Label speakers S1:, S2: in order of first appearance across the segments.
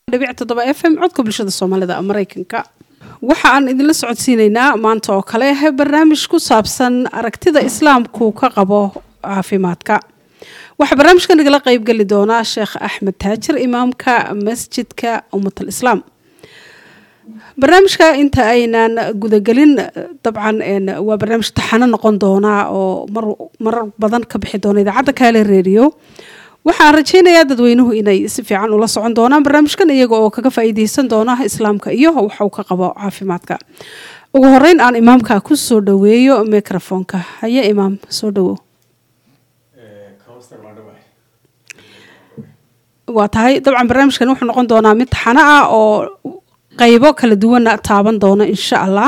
S1: dhibic toddoba f m codka bulshada soomaalida maraykanka waxa aan idinla socodsiineynaa maanta oo kale barnaamij ku saabsan aragtida islaamku ka qabo caafimaadka waxaa barnaamijka nagala qeybgeli doonaa sheekh axmed taajir imaamka masjidka ummatal islaam barnaamijka inta aynaan gudagelin dabcan waa barnaamij taxano noqon doonaa oo marar badan ka bixi doona idaacadda kaale redio waxaan rajeynayaa dadweynuhu inay si fiican ula socon doonaan barnaamijkan iyaga oo kaga faa'iideysan doona islaamka iyo waxa uu ka qabo caafimaadka ugu horeyn aan imaamka ku soo dhaweeyo microfonka haye imaam soo dhawow waa tahay dabcan barnaamijkan wuxuu noqon doonaa mid taxano ah oo qaybo kala duwana taaban doona insha allah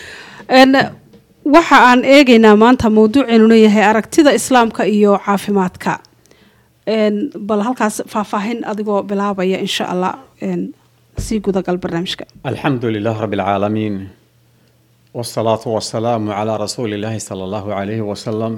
S1: waxa aan eegeynaa maanta mawduuceenuna yahay aragtida islaamka iyo caafimaadka bal halkaas faahfaahin adigoo bilaabaya insha allah sii gudagal barnaamijka
S2: alxamdu lilah rabi اlcaalamiin wاsalaatu wasalaamu calaa rasuuli illaahi sala allahu calayhi wasalam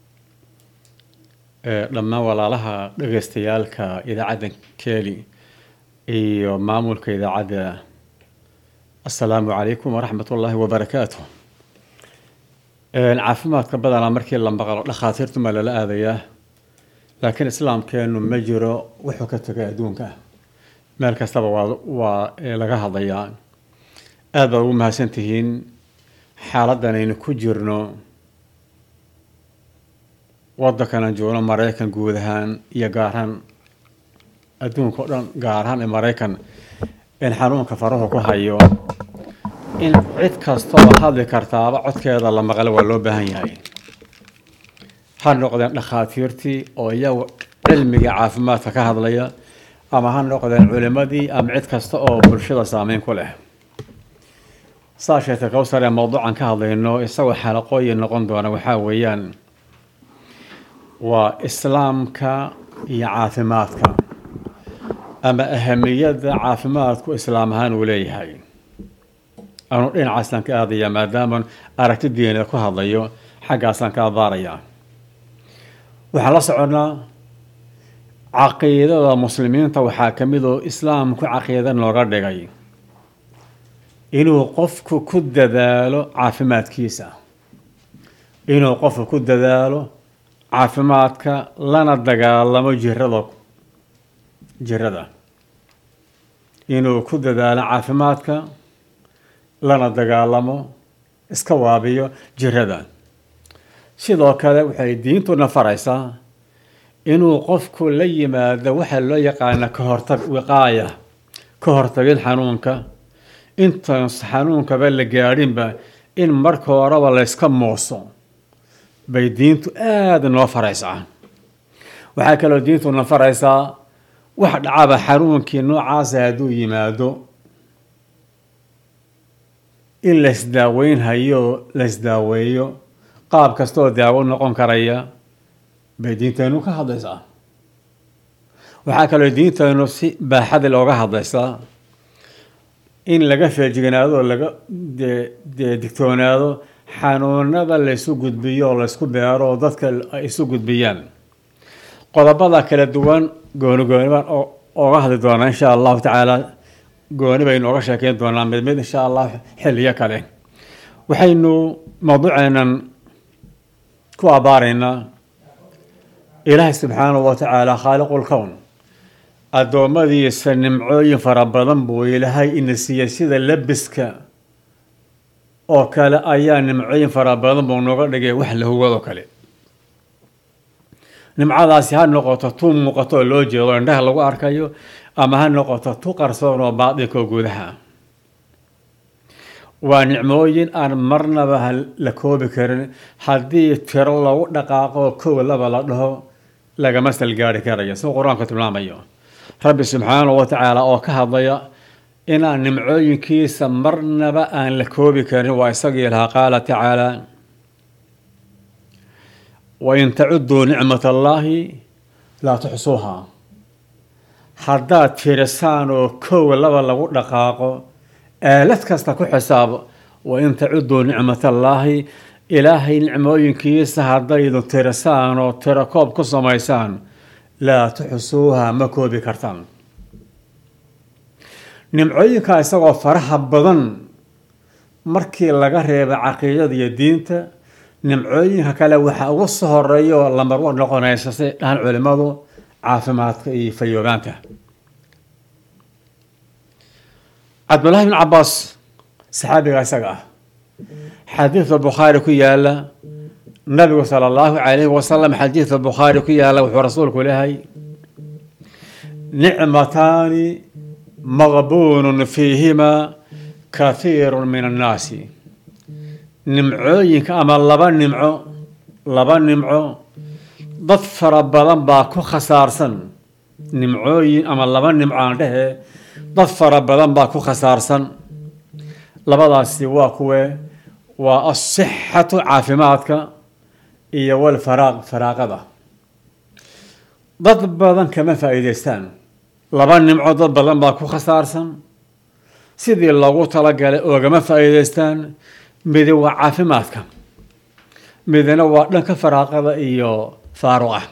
S2: dhammaan walaalaha dhegeystayaalka idaacadda keeli iyo maamulka idaacadda assalaamu calaykum waraxmat ullaahi wabarakaatu caafimaadka badanaa markii la maqlo dhakhaatiirtumaa lala aadayaa laakiin islaamkeenu ma jiro wuxuu ka tegay adduunka meel kastaba waa waa laga hadlayaa aada baad ugu mahadsan tihiin xaaladdan aynu ku jirno waddankanan joogno maraykan guud ahaan iyo gaarhaan adduunka o dhan gaar ahaan ee maraykan in xanuunka farahu ku hayo in cid kastoo hadli kartaaba codkeeda la maqlo waa loo baahan yahay ha noqdeen dhakhaatiirtii oo iyagu cilmiga caafimaadka ka hadlaya ama ha noqdeen culimadii ama cid kasta oo bulshada saameyn ku leh saa sheegtay kowsar ee mawduucan ka hadlayno isagoo xalaqooyin noqon doona waxaa weeyaan waa islaamka iyo caafimaadka ama ahamiyadda caafimaadku islaam ahaan uu leeyahay anuu dhinacaasaan ka aadaya maadaama aragti diineed ku hadlayo xaggaasaan ka abaaraya waxaan la soconnaa caqiidada muslimiinta waxaa ka mid oo islaamku caqiida nooga dhigay inuu qofku ku dadaalo caafimaadkiisa inuu qofku ku dadaalo caafimaadka lana dagaalamo jirada jirada inuu ku dadaalo caafimaadka lana dagaalamo iska waabiyo jirada sidoo kale waxay diintuna faraysaa inuu qofku la yimaado waxa loo yaqaana ka hortag wiqaaya ka hortagid xanuunka intaan xanuunkaba la gaadhinba in marka horeba layska mooso bay diintu aada noo faraysaa waxaa kaloo diintuna faraysaa wax dhacaba xanuunkii noocaasa hadduu yimaado in laysdaaweyn hayo laysdaaweeyo qaab kastaoo daawo noqon karaya bay diinteennu ka hadlaysaa waxaa kaloo diinteennu si baaxadi looga hadlaysaa in laga feejignaado laga dee digtoonaado xanuunada laysu gudbiyo oo laysku beero oo dadka ay isu gudbiyaan qodobada kala duwan gooni gooni baan ooga hadli doonaa insha allahu tacaala gooni baynu oga sheekeyn doonaa mid mid insha allah xilliyo kale waxaynu mawduuceenan ku abaaraynaa ilaahay subxaanahu wa tacaala khaaliqul kown addoommadiisa nimcooyin fara badan buu ilaahay ina siiyey sida labiska oo kale ayaa nimcooyin fara badan buu nooga dhigay wax la huwadoo kale nimcadaasi ha noqoto tu muuqato oo loo jeedo indhaha lagu arkayo ama ha noqoto tu qarsoon oo baadinka oo gudaha waa nicmooyin aan marnaba la koobi karin haddii tiro lagu dhaqaaqo kow laba la dhaho lagama salgaari karayo sida qur-aanku tilmaamayo rabbi subxaanahu wa tacaala oo ka hadlaya inaan nimcooyinkiisa marnaba aan la koobi karin waa isagii lahaa qaala tacaala wain tacuduu nicmat allaahi laa tuxsuuha haddaad tirisaan oo kow laba lagu dhaqaaqo aalad kasta ku xisaabo wain tacuduu nicmat allaahi ilaahay nicmooyinkiisa haddaydu tirisaan oo tiro koob ku samaysaan laa tuxsuuha ma koobi kartaan nimcooyinka isagoo faraha badan markii laga reeba caqiidada iyo diinta nimcooyinka kale waxaa ugu soo horeeya oo lamarwar noqonaysa say dhahan culimadu caafimaadka iyo fayoobaanka cabdullaahi bin cabaas saxaabiga isaga ah xadiidka bukhaari ku yaala nabigu sala allahu calayhi wasalam xadiidka bukhaari ku yaala wuxuu rasuulku lehay nicmataani maqbuunun fiihimaa kathiiru min annaasi nimcooyinka ama laba nimco laba nimco dad fara badan baa ku khasaarsan nimcooyin ama laba nimco aan dhehe dad fara badan baa ku khasaarsan labadaasi waa kuwe waa asixatu caafimaadka iyo walfaraaq faraaqada dad badan kama faa'iideystaan laba nimco dad badan baa ku khasaarsan sidii loogu talagalay oogama faa'iideystaan midi waa caafimaadka midina waa dhanka faraaqada iyo faaruqa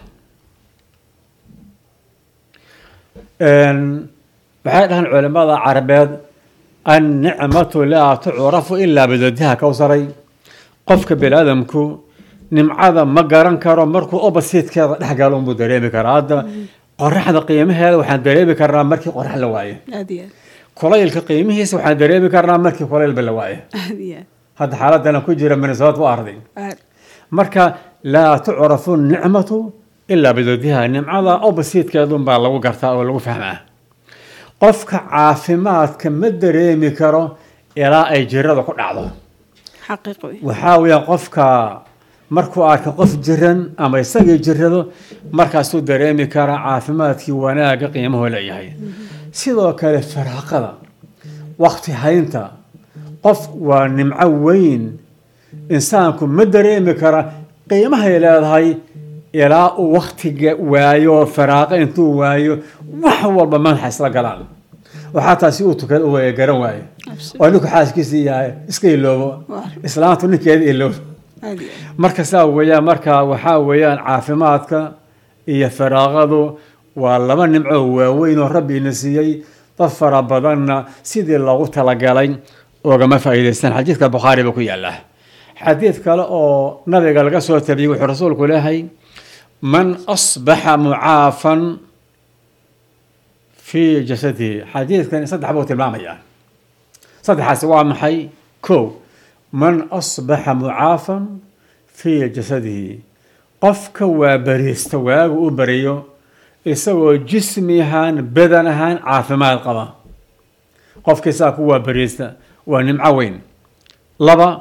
S2: waxay dhahaan culimada carabeed annicmatu laa tucrafu ilaa bidadiha kowsaray qofka biniaadamku nimcada ma garan karo markuu obasiidkeeda dhex galo unbuu dareemi karaa hadda qoraxda qiimaheeda waxaan dareemi karnaa markii qorax la waayo
S1: aad iyo
S2: kulaylka qiimihiisa waxaan dareemi karnaa markii kulaylba la waayo
S1: aad aad iyo aad
S2: hadda xaaladana ku jira minnesota waa arday
S1: aad
S2: marka laa tucrafu nicmatu ilaa bidadiha nimcada obasiidkeedunbaa lagu gartaa oo lagu fahmaa qofka caafimaadka ma dareemi karo ilaa ay jirada ku dhacdo
S1: xaqiiq wey
S2: waxaa weeyaan qofka markuu arka qof jiran ama isagii jirado markaasuu dareemi karaa caafimaadkii wanaagga qiimahu leeyahay sidoo kale faraaqada waqti haynta qof waa nimco weyn insaanku ma dareemi kara qiimahay leedahay ilaa uu waktiga waayo faraaqo intuu waayo wax walba madaxa isla galaan waxaa taasi uu tukada u waaya garan waayo oo ninku xaaskiisa yahay iska iloobo islaantu ninkeeda iloobo
S1: aad iyo aad
S2: marka saa weeyaan marka waxaa weeyaan caafimaadka iyo faraaqadu waa laba nimco waaweyn oo rabbi ina siiyey dad fara badanna sidii loogu talagalay oogama faa'iidaystaan xadiidka bukhaari ba ku yaala xadiid kale oo nabiga laga soo tabiyey wuxuu rasuulku leeyahay man asbaxa mucaafan fii jasadihi xadiidkan saddex buu tilmaamayaa saddexaasi waa maxay kow man asbaxa mucaafan fii jasadihi qofka waa bariista waagu u bariyo isagoo jismi ahaan badan ahaan caafimaad qaba qofkii saa ku waa bariista waa nimco weyn laba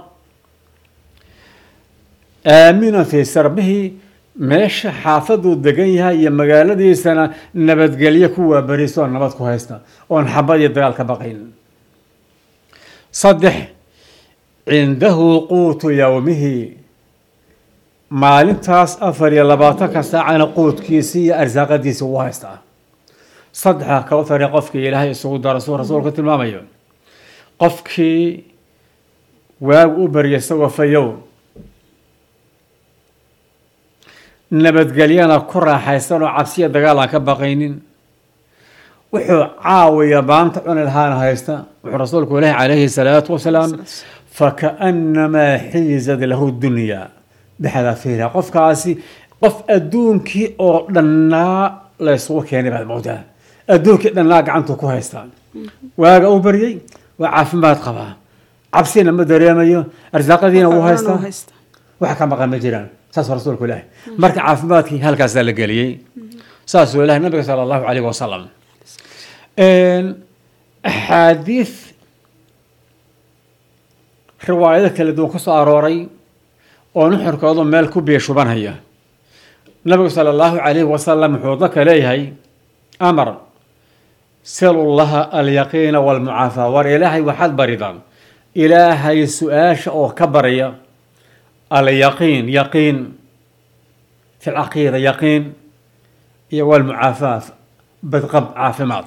S2: aaminan fii sarbihi meesha xaafaduu degan yahay iyo magaaladiisana nabadgelyo ku waa bariista oo nabad ku haysta oon xabad iyo dagaal ka baqayn saddex cindahu quutu yowmihi maalintaas afar iyo labaatanka saacana quudkiisii iyo arsaaqadiisi uu haystaa saddexa kawtare qofkii ilaahay isugu daro suu rasuulku tilmaamayo qofkii waagu u barya isagoo fayow nabadgelyana ku raaxaysan oo cabsiya dagaal aan ka baqaynin wuxuu caawiya maanta cuni lahaana haysta wuxuu rasuulku ilahi calayhi salaatu wasalaam fakaannamaa xiizad lahu dunyaa bixadaafiira qofkaasi qof adduunkii oo dhannaa la isugu keenay baad moodaa adduunkii dhannaa gacantuu ku haystaa waaga u baryey waa caafimaad qabaa cabsina ma dareemayo arsaaqadiina wuu haystaa
S1: haysta
S2: wax ka maqan ma jiraan saasuu rasuulku ilaahi marka caafimaadkii halkaasaa la geliyey saasuu ilahi nabiga sala allahu calayhi wasalam axaadiid riwaayado kala duwan ku soo arooray oo nuxurkoodu meel ku biyo shubanhaya nabigu sala allahu calayhi wasalam wuxuu dadka leeyahay amar salu llaha alyaqiina walmucaafaa war ilaahay waxaad baridaan ilaahay su-aasha oo ka barya alyaqiin yaqiin fi lcaqiida yaqiin iyo walmucaafaa badqab caafimaad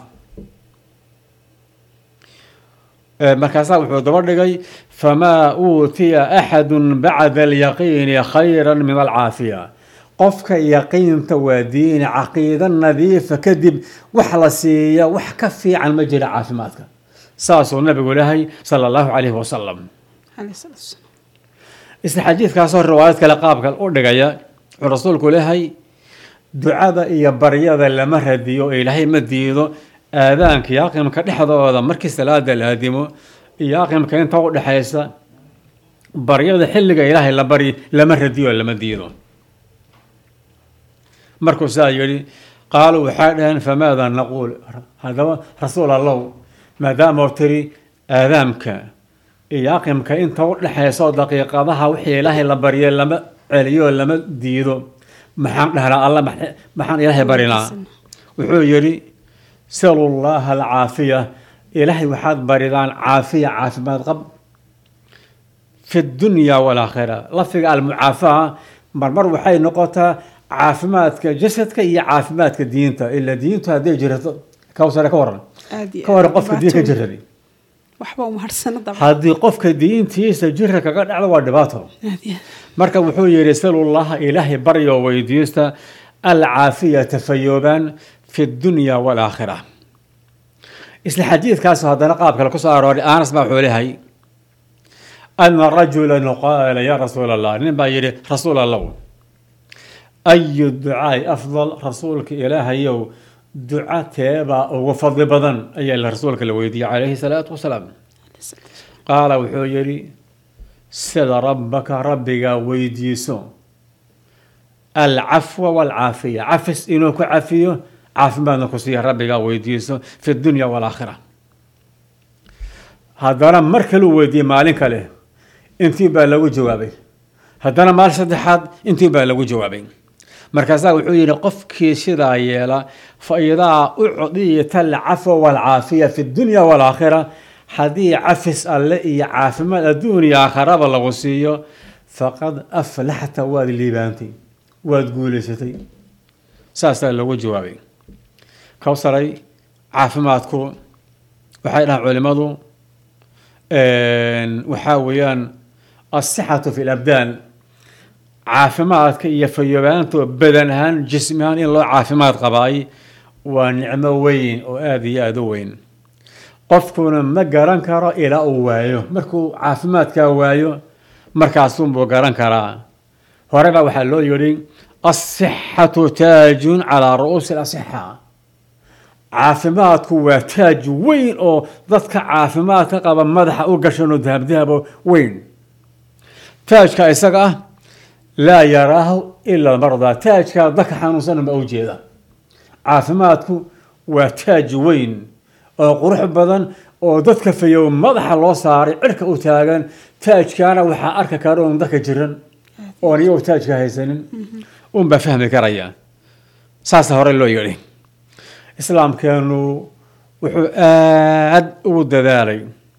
S2: markaasaa wuxuu daba dhigay famaa uutiya axadu bacda alyaqiini khayra min alcaafiya qofka yaqiinta waa diini caqiida nadiifa kadib wax la siiya wax ka fiican ma jira caafimaadka saasuu nabigu lehay sala allahu calayhi wasalam
S1: عليه الصلاة والسلام
S2: isla xadiidkaasoo riwaayad kale qaabka u dhigaya wuxuu rasuulku lehay ducada iyo baryada lama radiyo oo ilaahay ma diido aadaanka iyo aqimka dhexdooda markii salaada la aadimo iyo aqimka inta u dhexaysa baryada xilliga ilaahay la baryi lama radiyo oo lama diido markuu saa yidhi qaaluu waxay dhaheen famaada naquul haddaba rasuul allow maadaama uu tiri aadaamka iyo aqimka inta u dhexaysa oo daqiiqadaha wixii ilaahay la baryay lama celiyo oo lama diido maxaan dhahnaa alla max- maxaan ilaahay barinaa wuxuu yidhi salu llaha alcaafiya ilaahay waxaad baridaan caafiya caafimaad qab fi dunya walaakhira lafdiga almucaafaa marmar waxay noqotaa caafimaadka jasadka iyo caafimaadka diinta ila diintu hadday jirato kawsare ka waran
S1: aad iyo
S2: ka waran
S1: aad
S2: qofka diin ka
S1: dhibaato
S2: jiraday
S1: waxba uma harsana dabcan
S2: haddii qofka diintiisa jira kaga dhacdo waa dhibaato
S1: aad iyo
S2: marka wuxuu yidhi salullaha ilaahay baryo weydiista alcaafiyata fayoobaan fi dunya walaakhira isla xadiidkaas haddana qaab kale kusoo arooray anas baa wuxuu leeyahay ana rajulan qaala ya rasuul allah nin baa yidhi rasuul allow ayu ducaai afdal rasuulka ilaahayow duca teebaa ugu fadli badan ayaa la rasuulka la weydiiyey calayhi salaatu wasalaam qaala wuxuu yidhi sida rabbaka rabbigaa weydiiso alcafwa walcaafiya cafis inuu ku cafiyo caafimaadna ku siiya rabbigaa weydiiso fi dunya walaakhira haddana mar kaluu weydiiyey maalin kale intii baa lagu jawaabay haddana maalin saddexaad intii baa lagu jawaabay markaasaa wuxuu yidhi qofkii sidaa yeela fa idaa ucdiyata alcafwa walcaafiya fi dunya walaakhira haddii cafis alle iyo caafimaad adduun iyo aakharaba lagu siiyo faqad aflaxta waad liibaantay waad guulaysatay saasaa lagu jawaabay kawsaray caafimaadku waxay dhahaan culimadu waxaa weeyaan asixatu fi labdaan caafimaadka iyo fayoobaanto badan ahaan jismi ahaan in loo caafimaad qabaay waa nicmo weyn oo aada iyo aada u weyn qofkuna ma garan karo ilaa uu waayo markuu caafimaadkaa waayo markaasunbuu garan karaa hore baa waxaa loo yidhi asixatu taajun calaa ru'uusi lasixa caafimaadku waa taaj weyn oo dadka caafimaadka qaba madaxa u gashanoo dahabdahabo weyn taajka isaga ah laa yaraahu ila mardaa taajkaa dadka xanuunsan ma u jeeda caafimaadku waa taaj weyn oo qurux badan oo dadka fayow madaxa loo saaray cirka u taagan taajkaana waxaa arki kara un dadka jiran oon iyagu taajka haysanin unbaa fahmi karaya saasa hore loo yidhi islaamkeenu wuxuu aad ugu dadaalay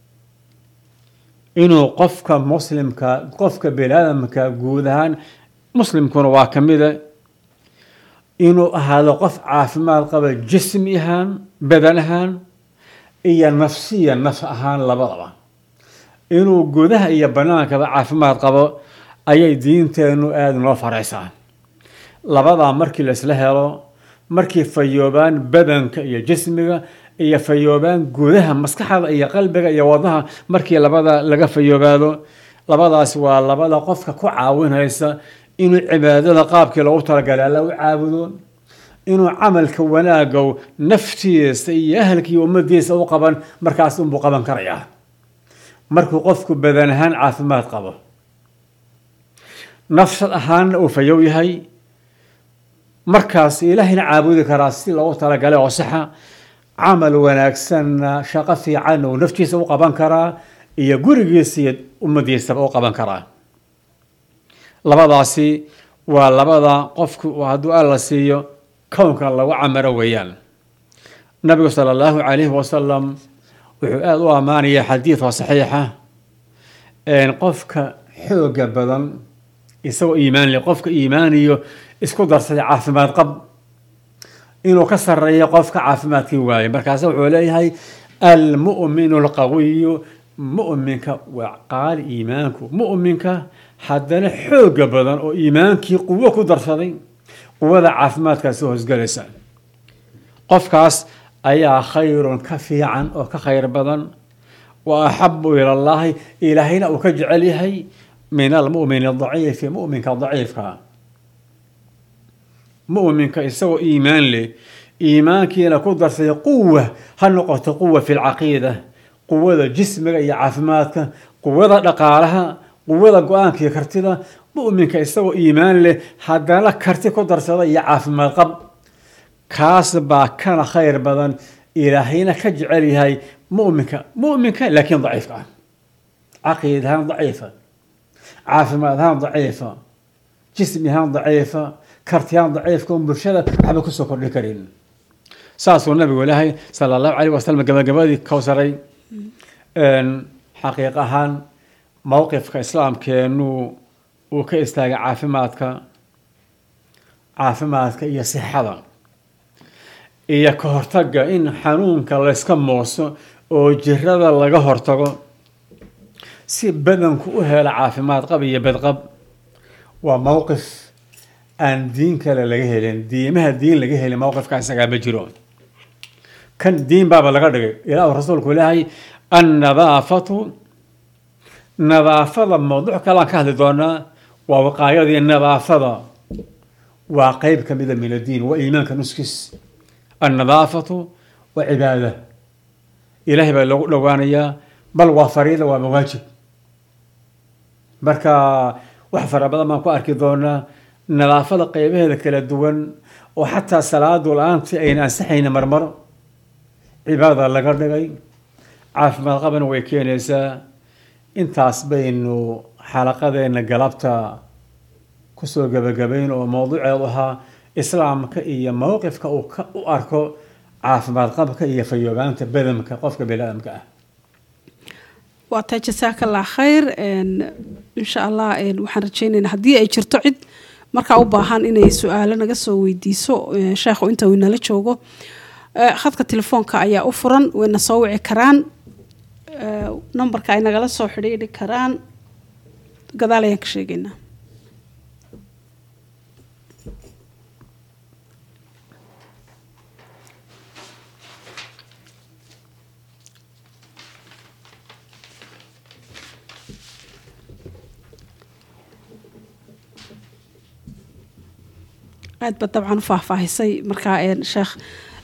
S2: inuu qofka muslimka qofka biniaadamka guud ahaan muslimkuna waa ka mida inuu ahaado qof caafimaad qaba jismi ahaan badan ahaan iyo nafsiya naf ahaan labadaba inuu gudaha iyo banaankaba caafimaad qabo ayay diinteenu aada noo faraysaa labadaa markii la isla helo markii fayoobaan badanka iyo jismiga iyo fayoobaan gudaha maskaxda iyo qalbiga iyo wadnaha markii labada laga fayoobaado labadaas waa labada qofka ku caawinaysa inuu cibaadada qaabkii loogu talagalay alla u caabudo inuu camalka wanaagow naftiisa iyo ahalkii ummadiisa u qaban markaas unbuu qaban karayaa markuu qofku badan ahaan caafimaad qabo nafsad ahaanna uu fayow yahay markaas ilaahayna caabudi karaa si loogu talagalay oo saxa camal wanaagsanna shaqo fiicanna uu naftiisa u qaban karaa iyo gurigiisa iyo ummadiisaba u qaban karaa labadaasi waa labada qofku hadduu alla siiyo kownka lagu camaro weeyaan nabigu sala allahu calayhi wasalam wuxuu aada u ammaanaya xadiid oo saxiixa qofka xooga badan isagoo iimaanle qofka iimaaniyo isku darsaday caafimaad qab inuu ka sareeyo qofka caafimaadkii waaye markaase wuxuu leeyahay almu'minu alqawiyu mu'minka waa qaali iimaanku mu'minka haddana xooga badan oo iimaankii quwo ku darsaday quwada caafimaadkaasi hoosgelaysa qofkaas ayaa khayrun ka fiican oo ka khayr badan wa axabu ila llahi ilaahayna uu ka jecel yahay min almu'min adaciifi mu'minka daciifka mu'minka isagoo iimaan leh iimaankiina ku darsay quwa ha noqoto quwa fi lcaqiida quwada jismiga iyo caafimaadka quwada dhaqaalaha quwada go-aanka iyo kartida mu'minka isagoo iimaan leh haddana karti ku darsada iyo caafimaad qab kaas baa kana khayr badan ilaahayna ka jecel yahay mu'minka mu'minka laakiin daciifka ah caqiid ahaan daciifa caafimaad ahaan daciifa jismi ahaan daciifa karti ahaan daciifka un bulshada waxba kusoo kordhin karin saasuu nabigu ilaahay sala allahu calayh wasalam gabagabadii kowsaray xaqiiq ahaan mowqifka islaamkeenu uu ka istaagay caafimaadka caafimaadka iyo sixada iyo ka hortaga in xanuunka layska mooso oo jirada laga hortago si badanku u helo caafimaad qab iyo badqab waa mowqif aan diin kale laga helin diimaha diin laga helin mowqifka isagaa ma jiro kan diin baaba laga dhigay ilaahu rasuulku ilaahay annadaafatu nadaafada mawduuc kalean ka hadli doonaa waa waqaayadii nadaafada waa qeyb ka mida min addiin waa iimaanka nuskiis annadaafatu waa cibaada ilaahay baa loogu dhowaanayaa bal waa fariida waa mawaajib marka wax fara badan baan ku arki doonaa nadaafada qeybaheeda kala duwan oo xataa salaadu la-aantii ayna ansaxayna marmar cibaada laga dhigay caafimaad qabana way keenaysaa intaas baynu xalaqadeena galabta kusoo gebagabayn oo mowduuceedu ahaa islaamka iyo mowqifka uu ka u arko caafimaad qabka iyo fayoobaanta badamka qofka biniaadamka ah
S1: waa taa jasaaka allah khayr insha allah waxaan rajeynaynaa haddii ay jirto cid markaa u baahan inay su-aalo naga soo weydiiso sheekhu inta uu inala joogo khadka telefoonka ayaa u furan wayna soo wici karaan numberka ay nagala soo xidhiidhi karaan gadaal ayaan ka sheegaynaa aad ba dabcan u faahfaahisay markaa sheekh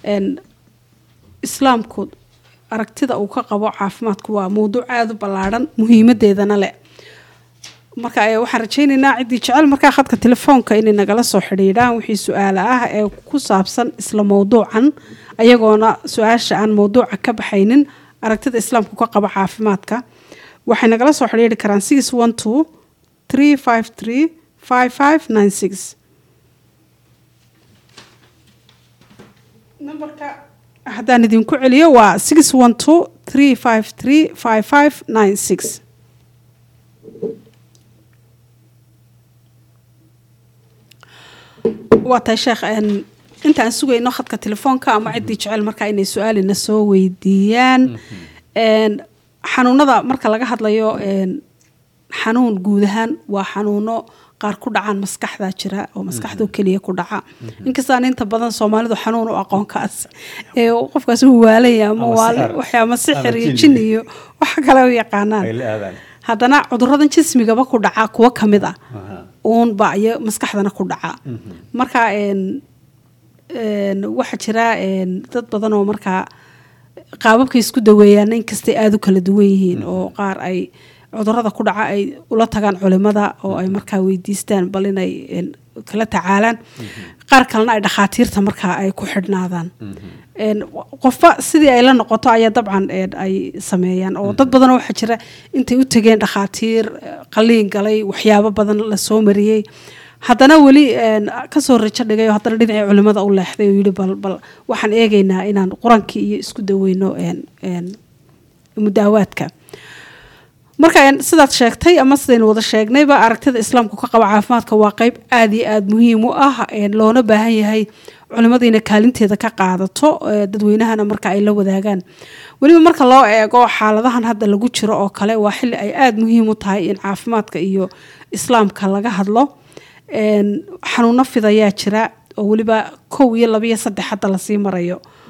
S1: islaamku aragtida uu ka qabo caafimaadku waa mowduuc aada u ballaadhan muhiimadeedana leh marka waxaan rajeyneynaa ciddii jecel markaa khadka telefoonka inay nagala soo xidhiidhaan wixii su-aala ah ee ku saabsan isla mowduucan ayagoona su-aasha aan mowduuca ka baxaynin aragtida islaamku ka qabo caafimaadka waxay nagala soo xidhiidhi karaan six one two three five three five five nine six numberka haddaan idinku celiyo waa six one two three five three five five nine six waa tahay sheekh intaan sugayno khadka telefoonka ama ciddii jecel markaa inay su-aalina soo weydiiyaan xanuunada marka laga hadlayo xanuun guud ahaan waa xanuuno qaar ku dhacaan maskaxda jira oo maskaxdo keliya ku dhaca inkastaan inta badan soomaalidu xanuun u aqoonkaas ee qofkaas uu waalaya ama waxyaama sixir iyo jin iyo waxa kale u yaqaanaan haddana cuduradan jismigaba ku dhaca kuwo kamid ah uunba iyo maskaxdana ku dhaca marka waxaa jira dad badan oo markaa qaababkay isku daweeyaan inkastay aada u kala duwan yihiin oo qaar ay cudurada ku dhaca ay ula tagaan culimada oo ay markaa weydiistaan bal inay kala tacaalaan qaar kalena ay dhakhaatiirta markaa ay ku xidhnaadaan qofba sidii ay la noqoto ayaa dabcan ay sameeyaan oo dad badan waxaa jira intay u tegeen dhakhaatiir qaliin galay waxyaabo badan lasoo mariyey haddana weli kasoo rajo dhigay oo haddana dhinacii culimada u leexday oo yihi bal bal waxaan eegaynaa inaan qurankii iyo isku daweyno mudaawaadka marka sidaad sheegtay ama sidaynu wada sheegnayba aragtida islaamku ka qaba caafimaadka waa qeyb aada iyo aada muhiim u ah loona baahan yahay culimada inay kaalinteeda ka qaadato dadweynahana marka ay la wadaagaan weliba marka loo eego xaaladahan hadda lagu jiro oo kale waa xili ay aada muhiim u tahay in caafimaadka iyo islaamka laga hadlo xanuuno fidayaa jira oo weliba kow iyo labiyo saddex hadda lasii marayo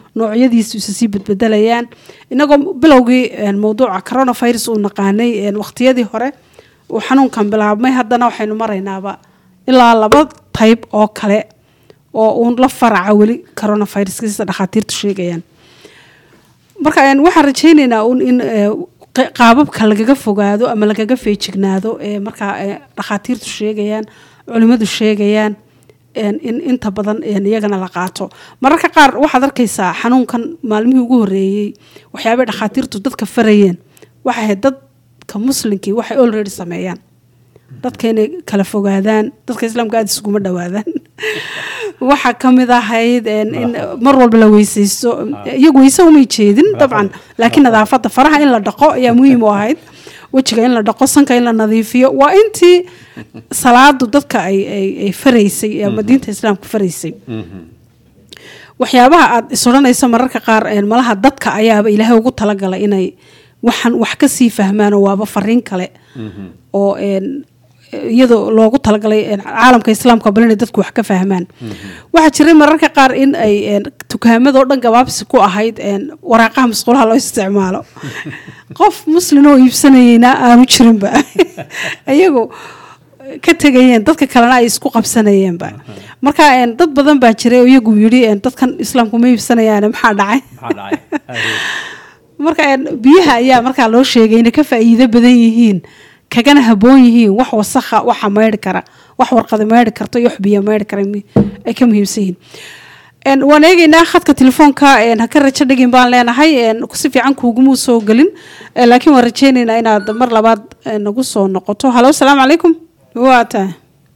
S1: noocyadiisu isa sii bedbedelayaan inagoo bilowgii mawduuca coronavirus uu naqaanay waqtiyadii hore uu xanuunkan bilaabmay haddana waxaynu maraynaaba ilaa laba tayb oo kale oo uun la faraca weli coronaviruska sida dhakhaatiirtu sheegayaan marka waxaan rajaynaynaa un in qaababka lagaga fogaado ama lagaga feejignaado ee markaa dhakhaatiirtu sheegayaan culimadu sheegayaan in inta badan iyagana la qaato mararka qaar waxaad arkaysaa xanuunkan maalmihii ugu horeeyey waxyaabay dhakhaatiirtu dadka farayeen waxay ahayd dadka muslimkii waxay olready sameeyaan dadka inay kala fogaadaan dadka islaamka aada isuguma dhawaadaan waxaa kamid ahayd in mar walba la weyseysto iyagu weyse umay jeedin dabcan laakiin nadaafada faraha in la dhaqo ayaa muhiim u ahayd wejiga in la dhaqo sanka in la nadiifiyo waa intii salaadu dadka ay faraysay ama diinta islaamka faraysay waxyaabaha aada is odhanaysa mararka qaar malaha dadka ayaaba ilaahay ugu talagalay inay waxaan wax kasii fahmaanoo waaba fariin kale oo iyadoo loogu talagalay caalamka islaamka bal inay dadku wax ka fahmaan waxaa jiray mararka qaar in ay tukaamadoo dhan gabaabsi ku ahayd waraaqaha masquulaha loo isticmaalo qof muslin oo iibsanayeyna aanu jirinba iyagu ka tegayeen dadka kalena ay isku qabsanayeenba marka dad badan baa jiray oo iyagu yidhi dadkan islaamku ma iibsanayaan maxaa dhacay marka biyaha ayaa markaa loo sheegay inay ka faa'iido badan yihiin kagana haboon yihiin wax wasakha waxa maydhi kara wax warqada maydhi karto iyo wax biyo maydhi kara ay ka muhiimsan yihiin waan eegeynaa khadka telefoonka haka rajo dhegin baan leenahay si fiican kuugumuu soo gelin laakiin waan rajeyneynaa inaad mar labaad nagu soo noqoto halo asalaamu calaykum waa tahay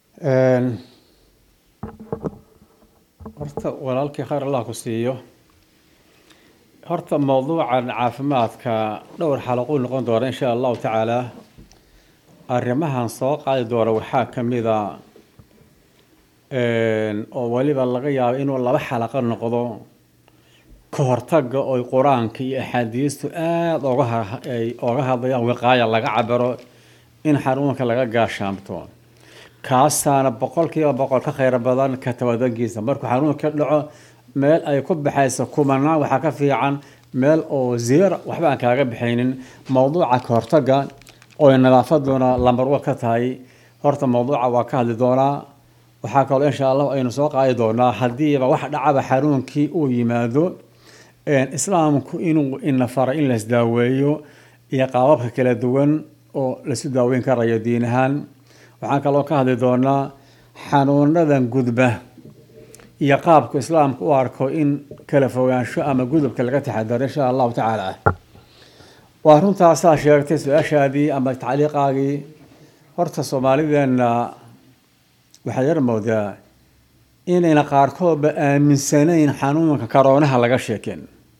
S2: horta walaalkii khayr allah ku siiyo horta mawduucan caafimaadka dhowr xalaquu noqon doona insha allahu tacaala arrimahan soo qaadi doona waxaa ka mida oo weliba laga yaabo inuu laba xalaqo noqdo ka hortaga oy qur-aanka iyo axaadiistu aada ogaay oga hadlayaan wiqaaya laga cabiro in xanuunka laga gaashaamto kaasaana boqolkiiba boqol ka khayr badan ka tabadankiisa markuu xanuunka dhaco meel ay ku baxayso kumanaan waxaa ka fiican meel oo ziyar waxba aan kaaga bixaynin mawduuca ka hortaga oy nadaafaduna lambarwa ka tahay horta mawduuca waa ka hadli doonaa waxaa kaloo insha allah aynu soo qaadi doonaa haddiiba wax dhacaba xanuunkii uu yimaado islaamku inuu ina faray in laisdaaweeyo iyo qaababka kala duwan oo laisu daaweyn karayo diin ahaan waxaan kaloo ka hadli doonaa xanuunadan gudba iyo qaabku islaamku u arko in kala fogaansho ama gudubka laga taxadaro insha allahu tacaala waa runtaasaa sheegtay su-aashaadii ama tacliiqaagii horta soomaalideenna waxaad yar moodaa inayna qaarkoodba aaminsanayn xanuunka karoonaha laga sheeken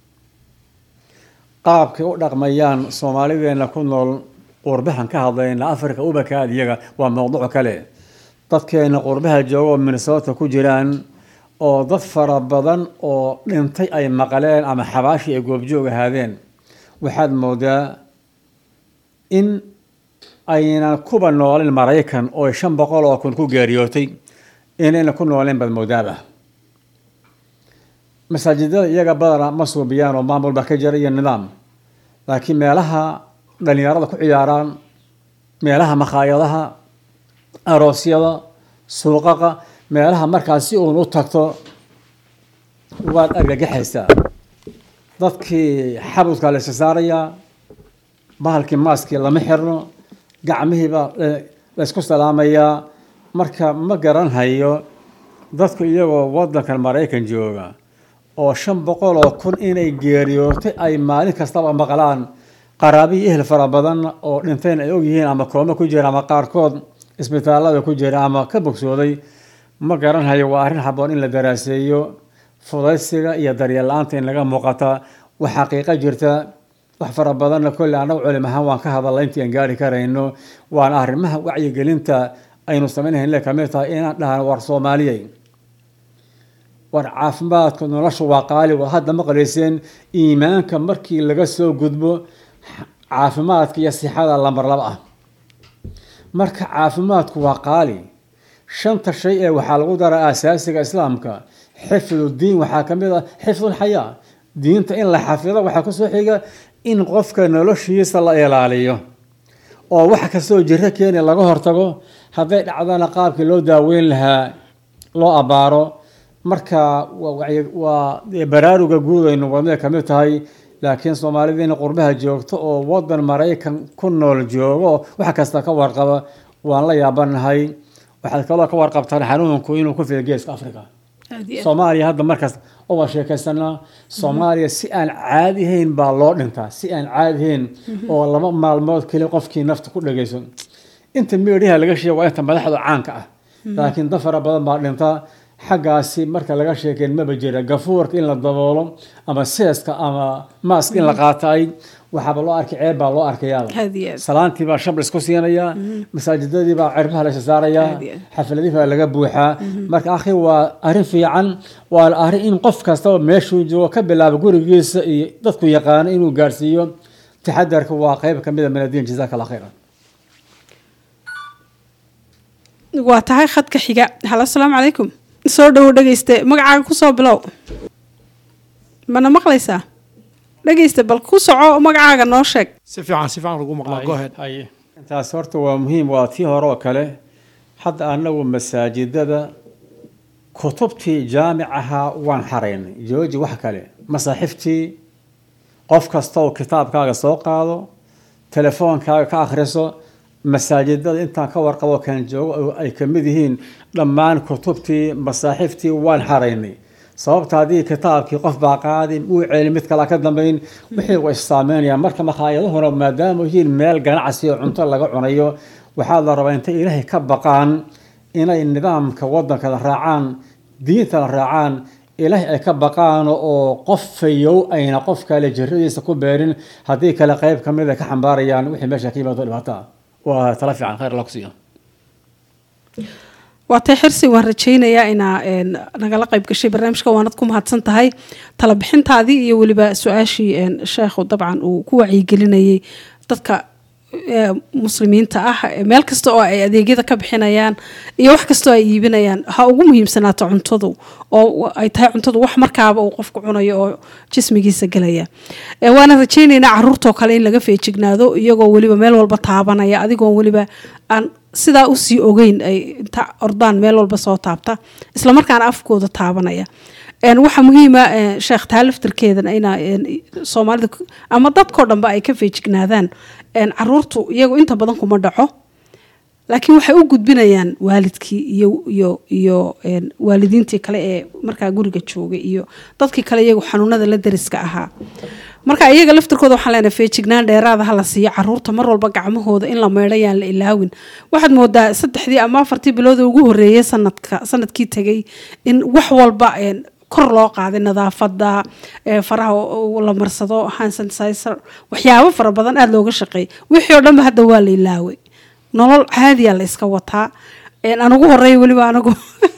S2: qaabkay u dhaqmayaan soomaalideenna ku nool qurbahan ka hadlayna africa ubakaad iyaga waa mowduuc kale dadkeena qurbaha jooga oo minnesota ku jiraan oo dad fara badan oo dhintay ay maqleen ama xabaashii ay goobjoog ahaadeen waxaad moodaa in ayna kuba noolin maraykan oo shan boqol oo kun ku geeriyootay inayna ku nooleen baad moodaaba masaajidada iyaga badana ma suubiyaan oo maamul baa ka jira iyo nidaam laakiin meelaha dhalinyarada ku ciyaaraan meelaha makhaayadaha aroosyada suuqaqa meelaha markaas si uun u tagto waad argagaxaysaa dadkii xabudkaa la isa saarayaa bahalkii maaskii lama xirno gacmihiibaa laysku salaamayaa marka ma garanhayo dadku iyagoo wadankan maraykan jooga oo shan boqol oo kun inay geeriyootay ay maalin kastaba maqlaan qaraabiyi ehel fara badan oo dhinteen ay ogyihiin ama kooma ku jira ama qaarkood isbitaalada ku jira ama ka bogsooday ma garanhayo waa arrin haboon in la daraaseeyo fudaysiga iyo daryeel la-aanta in laga muuqata wax xaqiiqo jirta wax fara badanna kolle annagu culim ahaan waan ka hadalla intii aan gaari karayno waana arrimaha wacyigelinta aynu samaynayn le kamid tahay inaan dhahno war soomaaliyey war caafimaadka nolosha waa qaali waa hadda maqlayseen iimaanka markii laga soo gudbo caafimaadka iyo sixada lambar laba ah marka caafimaadku waa qaali shanta shay ee waxaa lagu daraa asaasiga islaamka xifdu diin waxaa ka mid ah xifdulxayaa diinta in la xafido waxaa kusoo xiga in qofka noloshiisa la ilaaliyo oo wax kastoo jiro keeni laga hortago hadday dhacdana qaabkii loo daaweyn lahaa loo abaaro marka waa baraaruga guud aynu wadnay kamid tahay laakiin soomaalida in qurbaha joogto oo wadan maraykan ku nool joogo wax kasta ka warqaba waan la yaabanahay waxaad kaloo ka warqabtaan xanuunku inuu ku fido geeska africa soomaaliya hadda markaas waa sheekaysanaa soomaaliya si aan caadi ahayn baa loo dhintaa si aan caadi ahayn oo laba maalmood keli qofkii nafta ku dhageyso inta meedhaha laga sheega waa inta madaxda caanka ah laakiin dad fara badan baa dhintaa xaggaasi marka laga sheekeen maba jira gafuurka in la daboolo ama seeska ama maask in la qaataay waxaaba loo arkay ceeb baa loo arkayaaba salaantii baa shab laisku siinayaa masaajidadii baa cirbaha la saarayaa xafladii baa laga buuxaa marka akhi waa arrin fiican waa arrin in qof kastaba meeshuu joogo ka bilaabo gurigiisa iyo dadku yaqaano inuu gaarsiiyo taxadarka waa qeyb kamid a min addiin jazaaka allah khayran
S1: waa tahay khadka xiga halo asalaamu calaykum soo dhowo dhegeyste magacaaga kusoo bilow mana maqlaysaa dhegeyste bal ku soco magacaaga noo sheeg
S3: si fiican si fiican lagu maqlaa go ahead
S2: haye intaas horta waa muhiim waa tii hore oo kale hadda anagu masaajidada kutubtii jaamicaha waan xaraynay jooji wax kale masaaxiftii qof kasta oo kitaabkaaga soo qaado telefoonkaaga ka akhriso masaajidada intaan ka warqabo kan joogo ay kamid yihiin dhammaan kutubtii masaaxiftii waan xaraynay sababta haddii kitaabkii qof baa qaadin uu celi mid kale ka dambeyn wixii waa issaameynayaan marka makhaayadahuna maadaama yihiin meel ganacsi oo cunto laga cunayo waxaa la rabaa intay ilaahay ka baqaan inay nidaamka wadankada raacaan diintana raacaan ilaahay ay ka baqaan oo qof fayow ayna qof kale jiradiisa ku beerin haddii kale qeyb kamid a ka xambaarayaan wixii meesha ka yimaado dhibaato ah waa tala fiican khayr alla ku siiyo
S1: waatay xirsi waan rajaynayaa inaa nagala qayb gashay barnaamijka waanad ku mahadsan tahay tala bixintaadii iyo weliba su-aashii sheekhu dabcan uu ku wacyigelinayay dadka muslimiinta ah meel kasta oo ay adeegyada ka bixinayaan iyo wax kastoo ay iibinayaan ha ugu muhiimsanaato cuntadu oo ay tahay cuntadu wax markaaba uu qofku cunayo oo jismigiisa gelaya waana rajaynaynaa caruurtoo kale in laga feejignaado iyagoo weliba meel walba taabanaya adigoon weliba aan sidaa usii ogeyn ay inta ordaan meel walba soo taabta islamarkaana afkooda taabanaya waxaa muhiima sheekh taaliftarkeedan ina soomaalida ama dadkao dhanba ay ka feejignaadaan caruurtu iyagu inta badan kuma dhaco laakiin waxay u gudbinayaan waalidkii iyo iyo iyo waalidiintii kale ee markaa guriga joogay iyo dadkii kale iyagu xanuunada la dariska ahaa marka iyaga laftirkooda waxaan leenahay feejignaan dheeraada ha la siiyo caruurta mar walba gacmahooda in la meedhayaan la ilaawin waxaad moodaa saddexdii ama afartii bilooda ugu horeeyay sanadka sanadkii tegay in wax walba kor loo qaaday nadaafada faraha la marsado hansansizer waxyaabo fara badan aada looga shaqeeyay wixii oo dhanba hadda waa la ilaaway nolol caadiya la iska wataa anugu horeeya weliba anagu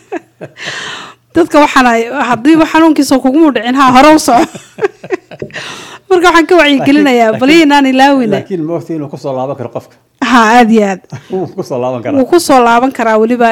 S1: dadka waxaan hadiiba xanuunkiisa kuguma dhicin ha hore u soco marka waxaan ka wacyigelinayaa bali inaan ilaawina
S2: laakiin moogta inuu kusoo laaban karo qofka
S1: ha aada iyo aad
S2: wuu kusoo laaban karaa
S1: wuu kusoo laaban karaa weliba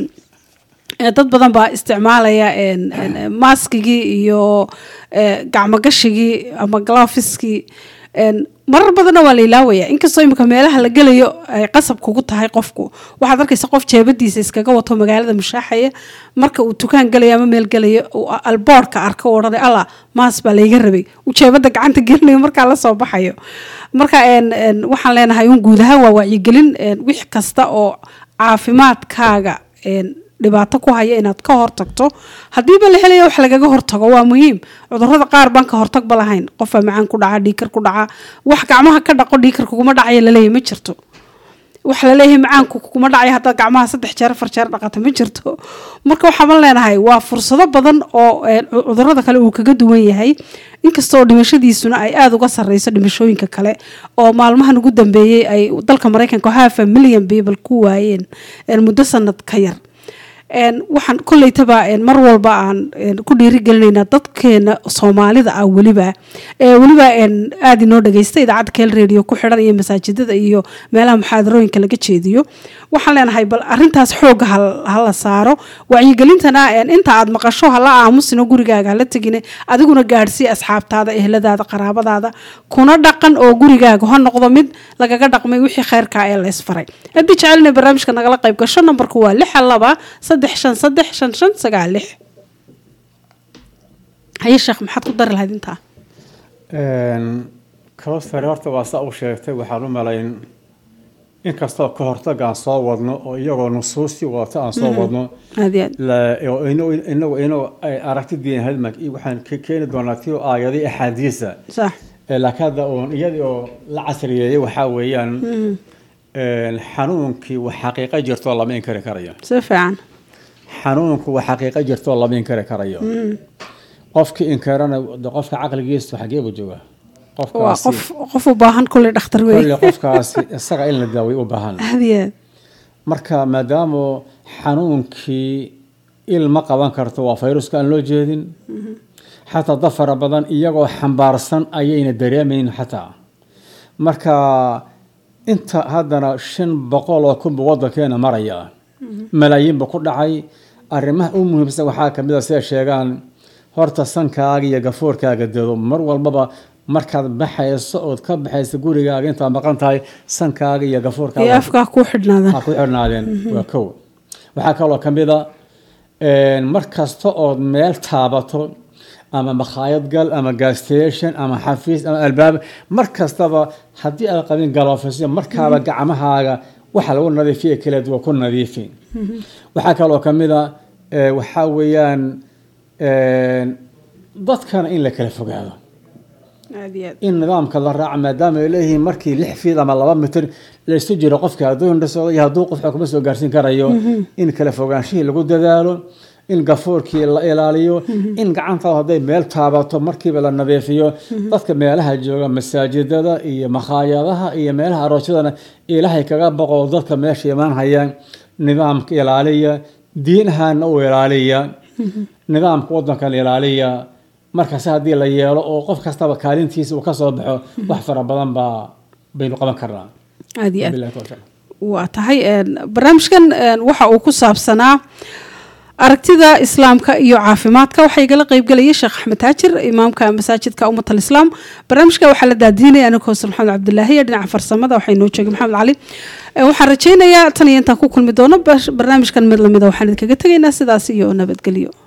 S1: dad badan baa isticmaalaya maskigii iyo gacmogashigii ama glofiskii marar badanna waa la ilaawaya inkastoo imika meelaha la gelayo ay qasab kugu tahay qofku waxaad arkaysa qof jeebadiisa iskaga wato magaalada mushaaxaya marka uu dukaan gelaya ama meel gelaya alboorka arka u odhanay alla maas baa layga rabay uu jeebada gacanta gelinayo markaa lasoo baxayo marka waxaan leenahay un guud ahaan waa wacyigelin wix kasta oo caafimaadkaaga dhibaato ku haya inaad ka hortagto hadiiba la helaya wax lagaga hortago waa muhiim cudurada qaar baan ka hortagba lahayn qofaa macaan ku dhaca dhiikar ku dhaca wax gacmaha ka dhaqo dhiikar kuguma dhacaya laleeyahy ma jirto wax laleeyahay macaanku kuguma dhacaya haddaad gacmaha saddex jeer afar jeer dhaqata ma jirto marka waxaaban leenahay waa fursado badan oo cudurada kale uu kaga duwan yahay inkastoo dhimashadiisuna ay aada uga sareyso dhimashooyinka kale oo maalmahan ugu dambeeyey ay dalka mareykanka hafa million people ku waayeen muddo sanad ka yar waxaan kolleytaba mar walba aan ku dhiirigelinaynaa dadkeena soomaalida ah weliba weliba aada inoo dhageysta idaacadda keel radio ku xidhan iyo masaajidada iyo meelaha muxaadarooyinka laga jeediyo waxaan leenahay bal arintaas xooga hala saaro wacyigelintana inta aad maqasho hala aamusino gurigaaga hala tegine adiguna gaadhsii asxaabtaada ehladaada qaraabadaada kuna dhaqan oo gurigaaga ha noqdo mid lagaga dhaqmay wixii kheyrkaa ee laysfaray haddii jecelina barnaamijka nagala qayb gasho nambarku waa lixa laba saddex shan saddex shan shan sagaal lix haye sheekh maxaad ku dari lahayd intaa
S2: kawsare horta waa saa u sheegtay waxaan u malayn inkastoo ka hortaga aan soo wadno oo iyagoo nusuustii wadata aan soo wadno inagu inagu aragti diin hadmag waxaan keeni doonaa ti aayadii axaadiisa laakiin hadda uun iyadii oo la casriyeeyey waxaa weeyaan xanuunkii wax xaqiiqo jirtoo lama inkari karayo
S1: si fiican
S2: xanuunku wax xaqiiqo jirtoo lama inkari karayo qofkii inkarana qofka caqligiisu xagee buu joogaa
S1: waa qof qof u baahan kulley dhakhtar wey
S2: kolle qofkaasi isaga in la daaway u baahan
S1: hadiyeed
S2: marka maadaama xanuunkii il ma qaban karto waa fayruska aan loo jeedin xataa dad fara badan iyagoo xambaarsan ayayna dareemayn xataa marka inta haddana shan boqol oo kunba wadankeena maraya malaayiinba ku dhacay arrimaha u muhiimsan waxaa kamid a siday sheegaan horta sankaaga iyo gafuurkaaga dado mar walbaba markaad baxayso ood ka baxayso gurigaaga intaad maqan tahay sankaaga iyo gafuurkaaga
S1: afkaa ku xidhnaadaan
S2: ku xidhnaadeen waa kow waxaa kaloo kamid a mar kasta ood meel taabato ama makhaayad gal ama gasstation ama xafiis ama albaab mar kastaba haddii aad qabin galoofisyo markaaba gacmahaaga waxa lagu nadiifiya kaleed waa ku nadiifi waxaa kaloo kamid a waxaa weeyaan dadkana in la kala fogaado in nidaamka la raaca maadaama ay leeyihiin markii lix fiid ama laba mitir laysu jiro qofka hadduu indhasoodo iyo hadduu qofka kuma soo gaarsiin karayo in kala fogaanshihii lagu dadaalo in gafuurkii la ilaaliyo in gacantaada hadday meel taabato markiiba la nadiifiyo dadka meelaha jooga masaajidada iyo makhaayadaha iyo meelaha aroosyadana ilaahay kaga boqo dadka meesha imaan hayaan nidaamka ilaaliya diin ahaana u ilaaliya nidaamka wadankan ilaaliya markaas haddii la yeelo oo qof kastaba kaalintiisa uu ka soo baxo wax fara badan baa baynu qaban karnaa
S1: aad iyo aad waa tahay barnaamijkan waxa uu ku saabsanaa aragtida islaamka iyo caafimaadka waxaa igala qeybgelayay sheekh axmed taajir imaamka masaajidka ummat alislaam barnaamijka waxaa la daadiinaya aniga hooser maxamed cabdilaahi iyo dhinaca farsamada waxaa inoo joogay maxamed cali waxaan rajaynayaa tan iyo intaan ku kulmi doono barnaamijkan mid lamida waxaan idinkaga tegaynaa sidaas iyo nabadgelyo